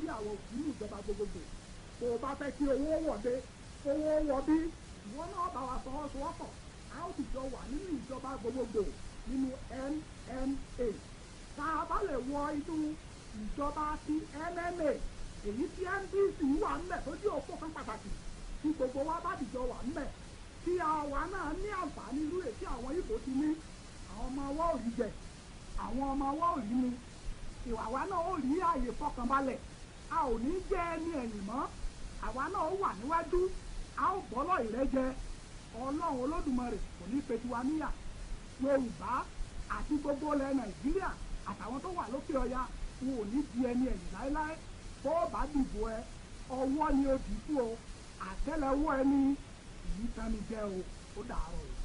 àwọn òkú ní ìjọba gbogbogbò tó o bá fẹ́ kí owó wọ̀de owó wọ bí ìwọ náà bá wa fọwọ́sowọ́pọ̀ a ó sì jọ wà nínú ìjọba gbogbogbò nínú NNA tá a bá lè wọ inú ìjọba ti NNA èyí tí NDC wà ńbẹ̀ tó jẹ́ òpó kan pàtàkì tí gbogbo wa bá dìjọ wà ńbẹ̀ tí àwa náà ní àǹfààní irú èyí tí àwọn Ìgbò ti ní àwọn ọmọ wa ò rí jẹ àwọn ọmọ wa ò rí mu ìwà wa náà ó rí ààyè fọkànbalẹ̀ a ò ní jẹ́ ẹni ẹ̀yìn mọ́ àwa náà ó wà níwájú a ó bọ́lọ̀ ìrẹ́jẹ ọlọ́run olódùmarè kò ní pe tiwa níyà yorùbá àti gbogbo ilẹ̀ nàìjíríà àtàwọn tó wà lókè ọya wọn ò ní di ẹni ẹ̀yìn láéláé bó bá dìbò ẹ ọwọ́ ni ó dìbò o àtẹ́lẹwọ́ ẹni ìyí tán ni jẹ́ o ó dàárọ̀ o.